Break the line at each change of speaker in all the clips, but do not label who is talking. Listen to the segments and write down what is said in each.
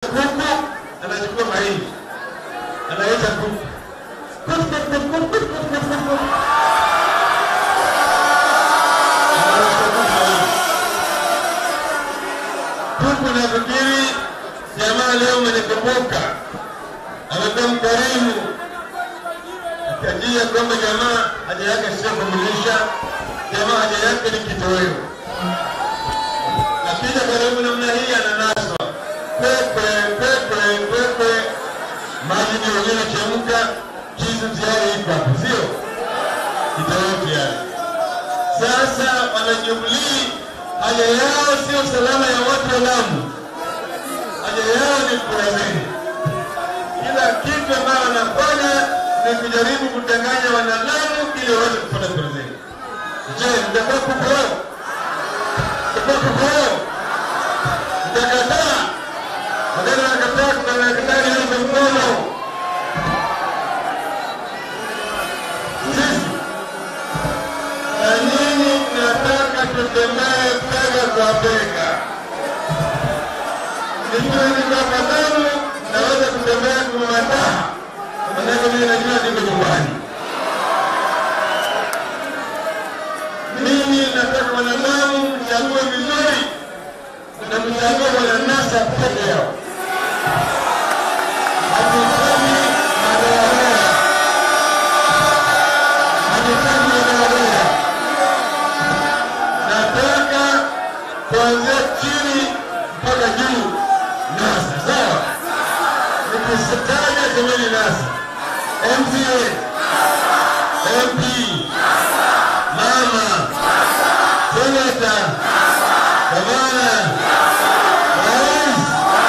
kuku, anachukua mahindi, anaita kuku. Kuku, kuku, kuku, kuku, kuku, kuku. Anarusha kuku mahindi. Kuku nafikiri jamaa leo amenikumbuka, amekuwa mkarimu, akajia kwamba jamaa haja yake sio kumlisha, jamaa haja yake ni kitoweo. Akija karibu namna hii ananaswa pepe pepe pepe, maji ndio yenyewe chemka, kisu tayari iko hapo, sio kitoweo tayari. Sasa wanajubilii haja yao sio salama ya watu wa Lamu, haja yao ni kura zenu. Kila kitu ambayo wanafanya ni kujaribu kudanganya wanalamu ili waweze kupata kura zenu. Je, mtakuwa kuko? Mtakuwa kuko? Mtakataa? Wakati wanakataa, kuna wanakataa niunge mkono. Sisi na nyinyi mnataka tutembee bega kwa bega. Nikiwa niko hapa Lamu, naweza kutembea kwa madaha, manake mimi najua niko nyumbani. Mimi nataka wanadamu mchague vizuri na mchague wananasa peke yao. Hatufanyi madoadoa, hatufanyi madoadoa. Nataka kuanzia chini mpaka juu nasa, sawa? Nikisitaja semeni nasa, MCA, MP, mama, seneta, gavana, rais,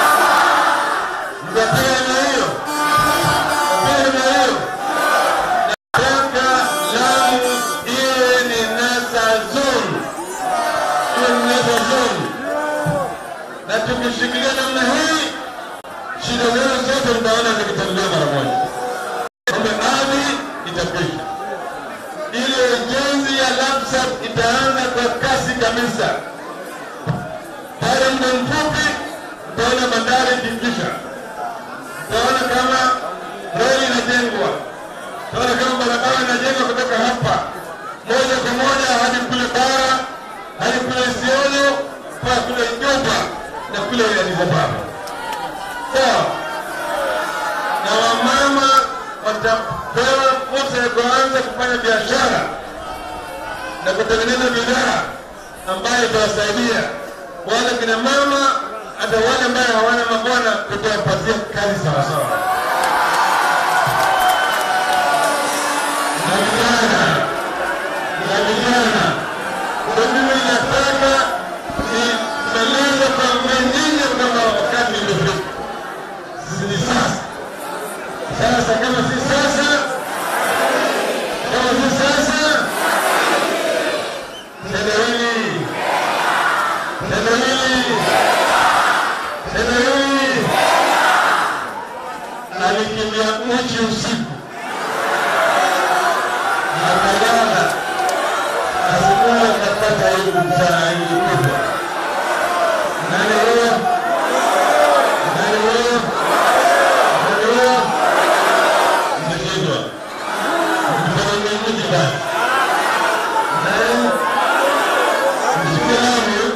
mtapiga na hiyo, mtapiga na hiyo. Nataka Lamu iwe ni NASA zone, iwe ni NASA zone, na tukishikilia namna hii, shida zenu zote mtaona zikitatuliwa mara moja. Mambo ya ardhi itakwisha ile ujenzi ya LAPSSAP itaanza kwa kasi kabisa. Baada ya muda mfupi, utaona bandari ikikisha, utaona kama reli inajengwa, utaona kama barabara inajengwa kutoka hapa moja kwa moja hadi kule bara, hadi kule Isiolo, mpaka kule Juba na kule Addis Ababa. Sawa na wamama watapewa fursa ya kuanza kufanya biashara na kutengeneza bidhaa ambayo itawasaidia wale kina mama, hata wale ambayo hawana mabwana, tutawapatia kazi sawasawa. Na vijana na vijana, kwa mimi nataka nimalize kwa nyinyi kama wakati imefika, ni sasa. Sasa kama si sasa, kama si sasa, tendo hili, tendo hili, tendo hili alikimbia uchi usiku, akalala, asubuhi akapata aibu mchana, aibu kubwa. Nani huyo? Nani huyo? Nani huyo? Mmeshindwa. Mkifanya uamuzi basi. Naam. Msikie Lamu.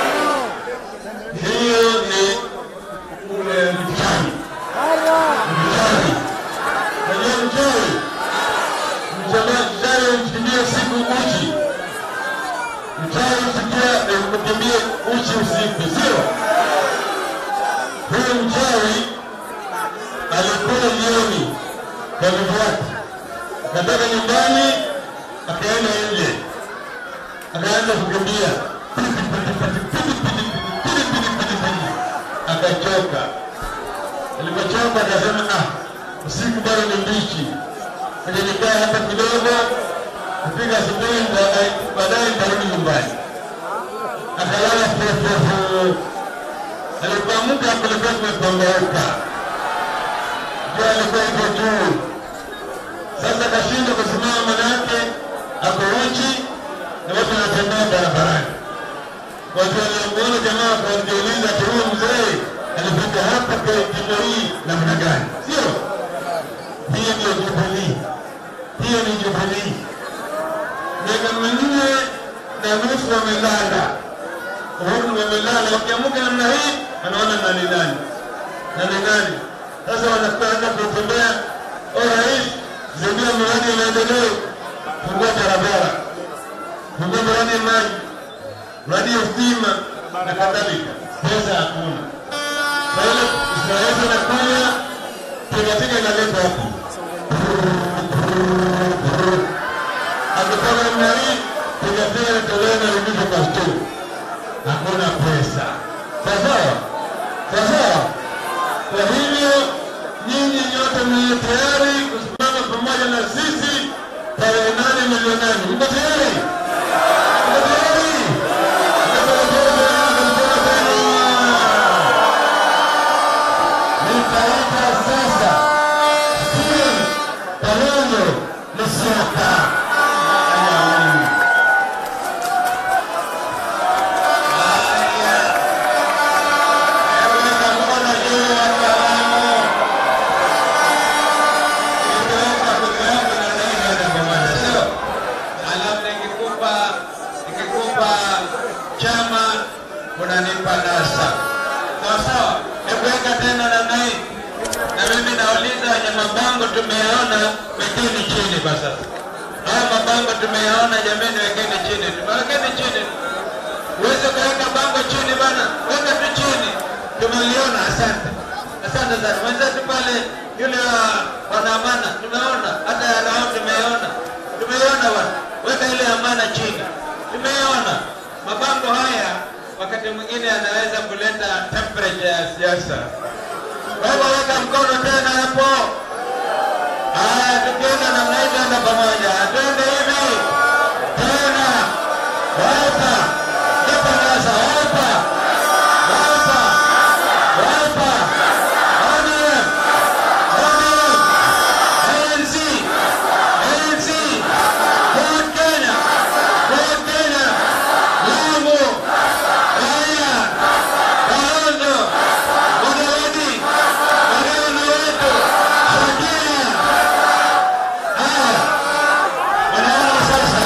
Hiyo ni ule mchawi. Mchawi. Unajua mchawi? Mchawi mchawi mkimbia siku uchi. Mchawi msikia mkimbia uchi usiku, sio? Huyu mchawi alikuwa jioni kwa vifuati, akatoka nyumbani akaenda nje, akaanza kukimbia, akachoka. Alipochoka akasema, ah, usiku bado ni mbichi, acha nikae hapa kidogo, kufika asubuhi nita- baadaye nitarudi nyumbani. Akalala fofofo. Alipoamka kulikuwa kumepambauka jua alikuwa iko juu. Sasa akashindwa kusimama, manake ako uchi na watu wanatembea barabarani. Watu waliomuona jamaa wakajiuliza ati huyu mzee alifika hapa kweli? wamelala, uhuru wamelala. Wakiamuka namna hii, anaona nani nani nani nani. Sasa wanakwenda kutembea, o rais, zindua miradi ya maendeleo, fungua barabara, fungua miradi ya maji, miradi ya stima na kadhalika. Pesa hakuna. Kwa hiyo Israeli inakuja, tingatinga inaletwa hapo akitoka namna hii tingatinga inatolewa na rudishwa kwa stoo. Hakuna pesa. Sawasawa, sawasawa. Kwa hivyo nyinyi nyote mliyo tayari kusimama pamoja na sisi tarehe nane milioni nane, mko tayari? Mko tayari? Nitaita sasa Steven Kalonzo Musyoka. Haya. Hebu weka mkono juu watu wa Lamu. Nitaweka kura yangu na nani hata pamoja, sio? Alafu nikikupa nikikupa chama unanipa nasa. Sawa sawa? Hebu weka tena namna hii. Na mimi nauliza wenye mabango tumeyaona, wekeni chini kwa sasa. Haya mabango tumeyaona, jamani, wekeni chini, tumewekeni chini. Uweze kuweka bango chini bana, weka tu chini. Tumeliona, asante, asante sana mwenzetu pale, yule wa wanaamana, tumeona hata ya rao tumeona, tumeiona bana, weka ile amana chini, tumeona mabango haya. Wakati mwingine anaweza kuleta temperature ya siasa. Kwa hivyo weka mkono tena hapo. Haya, tukienda namna hii, tuenda pamoja, twende hivi tena, wapa Nipa nasa, wapa wapa wapa ODM ODM ANC ANC Ford Kenya Ford Kenya Lamu Raia Kalonzo Mudavadi Magana wetu Shakira. Haya, wanaona sasa,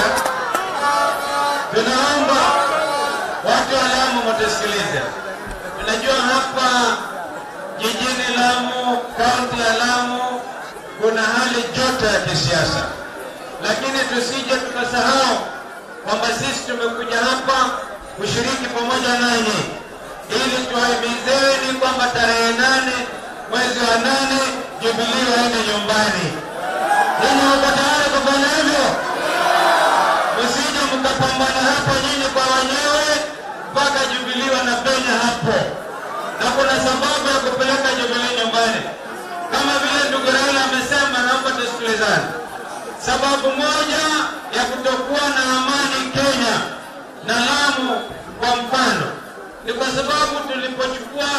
tunaomba watu wa Lamu mtusikilize. Unajua hapa jijini Lamu, kaunti ya Lamu, kuna hali joto ya kisiasa, lakini tusije tukasahau kwamba sisi tumekuja hapa kushiriki pamoja nanyi ili tuwahimizeni kwamba tarehe nane mwezi wa nane Jubilii waende nyumbani. Ninyi mko tayari kufanya hivyo? Msije mkapambana hapo nyinyi kwa wenyewe mpaka Jubilii wanapenya hapo, na kuna sababu ya kupeleka Jubilii nyumbani. Kama vile ndugu Raila amesema, naomba tusikilizane. Sababu moja ya kutokuwa na amani Kenya na Lamu kwa mfano ni kwa sababu tulipochukua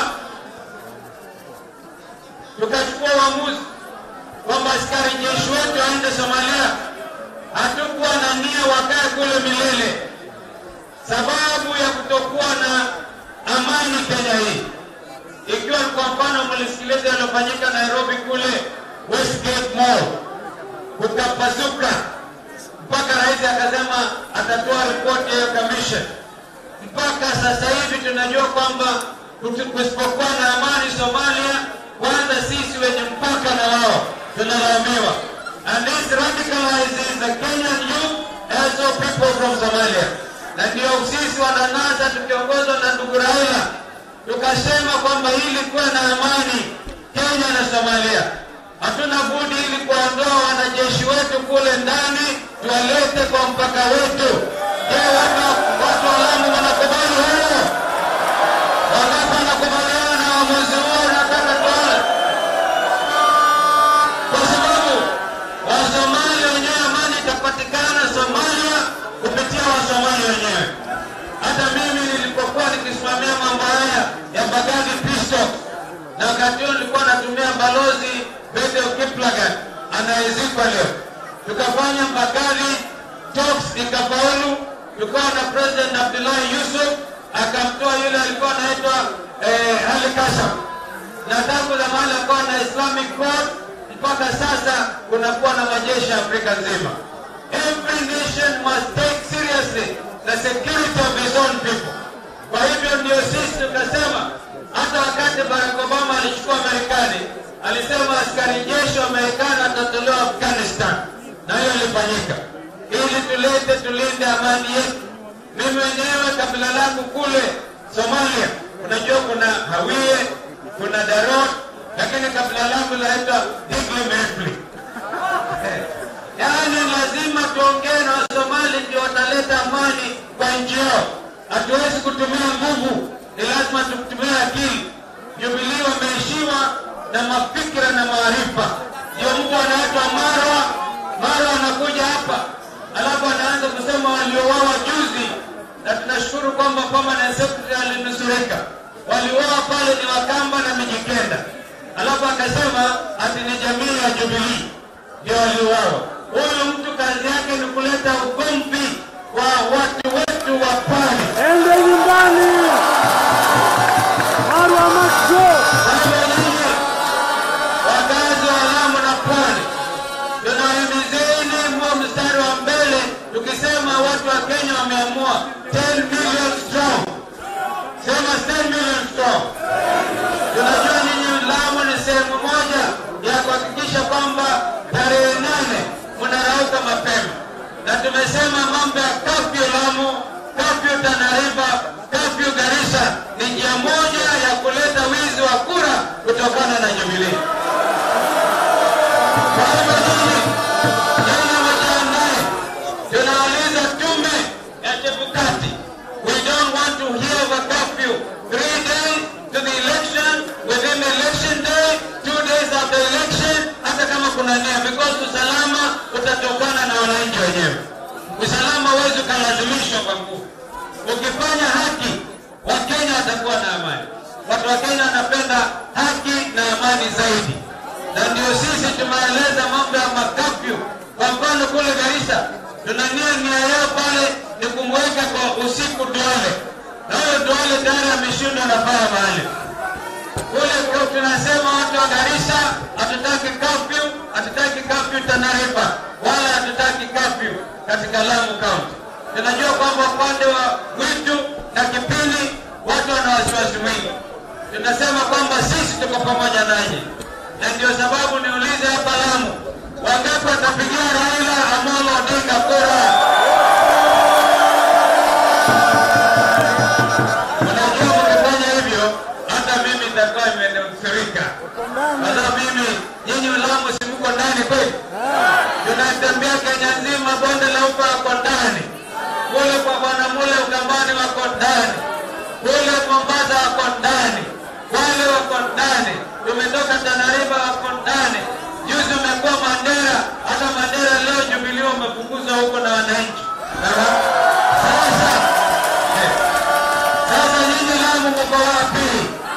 tukachukua uamuzi kwamba askari jeshi wetu waende Somalia, hatukuwa na nia wakae kule milele, sababu ya kutokuwa na amani Kenya hii. Ikiwa kwa mfano mlisikiliza yaliyofanyika Nairobi kule Westgate Mall, kukapasuka mpaka rais akasema atatoa ripoti ya commission. Mpaka sasa hivi tunajua kwamba kutu- kusipokuwa na amani Somalia, kwanza sisi wenye mpaka na wao tunalaumiwa. And this radicalizes the Kenyan youth also people from Somalia. Na ndio sisi wananasa tukiongozwa na ndugu Raila tukasema kwamba ili kuwe na amani Kenya na Somalia, hatuna budi ili kuondoa wanajeshi wetu kule ndani tuwalete kwa mpaka wetu. Je, watu watu wa Lamu wanakubali hilo? Wangapi wanakubaliana na uamuzi huo? Nataka tuone, kwa sababu Wasomali wenyewe amani itapatikana Somalia kupitia Wasomali wenyewe. Hata mimi nilipokuwa nikisimamia mambo haya ya Bagadi Peace na wakati huo nilikuwa natumia balozi Bede Kiplagat anayezikwa leo, tukafanya Bagadi talks ikafaulu, tukawa na President Abdullahi Yusuf akamtoa yule alikuwa anaitwa eh, Ali Kasam na tangu zamani akawa na Islamic Court mpaka sasa kunakuwa na majeshi ya Afrika nzima. Every nation must take seriously the security of his own people. Kwa hivyo ndio sisi tukasema, hata wakati Barack Obama alichukua Marekani, alisema askari jeshi wa Marekani atatolewa Afghanistan, na hiyo ilifanyika ili tulete tulinde amani yetu. Mimi mwenyewe kabila langu kule Somalia, unajua kuna Hawiye, kuna Darod, lakini kabila langu linaitwa Digli Mehli. Yaani lazima tuongee na Wasomali ndio wataleta amani kwa nchi yao. Hatuwezi kutumia nguvu, ni lazima tutumie akili. Jubilii wameishiwa na mafikira na maarifa. Ndio mtu anaitwa Marwa, Marwa anakuja hapa alafu anaanza kusema waliouawa juzi, na tunashukuru kwamba permanent secretary alinusurika. Waliouawa pale ni Wakamba na Mijikenda, alafu akasema ati ni jamii ya Jubilii ndio waliuawa. Huyu mtu kazi yake ni kuleta ugomvi kwa watu wetu wa pwani.
Ende nyumbani. Marwa Macho.
Wale nyinyi wakazi wa Lamu na pwani, tunawahimizeni mwa mstari wa mbele, tukisema watu wa Kenya wameamua 10 million strong. Sema 10 million strong. Tunajua ninyi Lamu ni sehemu moja ya kuhakikisha kwamba tarehe nane mnarauka mapema, na tumesema mambo ya kafyu Lamu, kafyu Tana River, kafyu Garissa ni njia moja ya kuleta wizi wa kura kutokana na Jubilee. Kwa hivyo nyinyi nyinyi mjiandae, tunauliza tume ya Chebukati, we don't want to hear of a curfew three days to the election, within the election day, two days after election, hata kama kuna nia, because usalama utatokana na wananchi wenyewe. Usalama huwezi ukalazimishwa kwa nguvu. Ukifanya haki, Wakenya watakuwa na amani. Watu wa Kenya wanapenda haki na amani zaidi, na ndio sisi tumeeleza mambo ya makafyu. Kwa mfano kule Garissa, tuna nia nia yao pale ni kumweka kwa usiku Duale, na huyo Duale tayari ameshindwa na faya mahali kule kwa tunasema watu wa Garissa hatutaki kafyu, hatutaki kafyu Tana River, wala hatutaki kafyu katika Lamu County. Tunajua kwamba upande wa Gwitu na Kipini watu wana wasiwasi mwingi. Tunasema kwamba sisi tuko pamoja nanyi, na ndio sababu niulize hapa Lamu, wangapi watapigia Raila Amolo Odinga kura? Unajua, mkifanya hivyo hata mimi nitakuwa imenusurika, kwa sababu mimi nyinyi Lamu si mko ndani kweli? Tunatembea Kenya nzima, bonde la ufa wako ndani, kule kwa bwana mule Ukambani wako ndani, kule Mombasa wako ndani, wale wako ndani, tumetoka Tana River wako ndani. Juzi umekuwa Mandera, hata Mandera leo Jubilee wamefukuzwa huko na wananchi. Sawa? Sasa eh, sasa nyinyi Lamu mko wapi?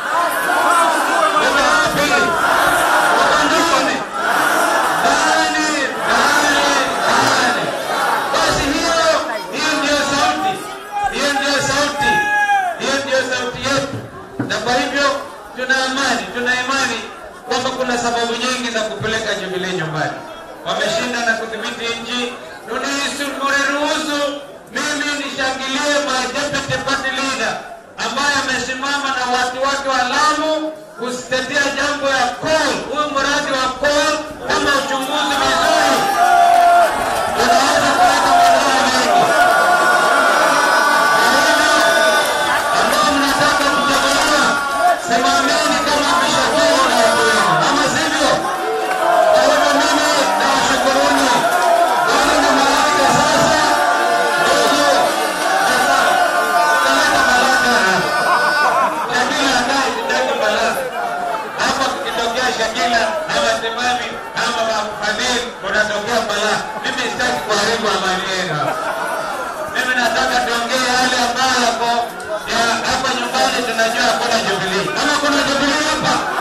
Mko wapi? Mko ndani? Ndani, ndani, ndani. Basi hiyo hiyo ndio sauti, hiyo ndio sauti, hiyo ndio sauti yetu, na kwa hivyo tuna amani, tuna imani kwamba kuna sababu nyingi za kupeleka Jubilee nyumbani. Wameshinda na kudhibiti nchi, tuniruhusu mimi nishangilie my deputy party leader ambaye amesimama na watu wake wa Lamu kutetea jambo ya coal, huyu mradi wa coal kama uchunguzi vizuri unaweza kuleta madhara mengi. Kwa hivyo, ambao mnataka kuchaguliwa, simameni kama mshauri na watu wenu, ama sivyo? Kwa hivyo mimi nawashukuruni. Ili nimalize sasa, ili sasa taleta baraka Shakila akae kitaki baraka hapa, kukitokea Shakila ama Timami ama Fadhili, unatokea balaa. Mimi sitaki kuharibu amani yenu hapa. Mimi nataka tuongee yale ambayo yako ya hapa nyumbani, tunajua hakuna Jubilee. Kama kuna Jubilee hapa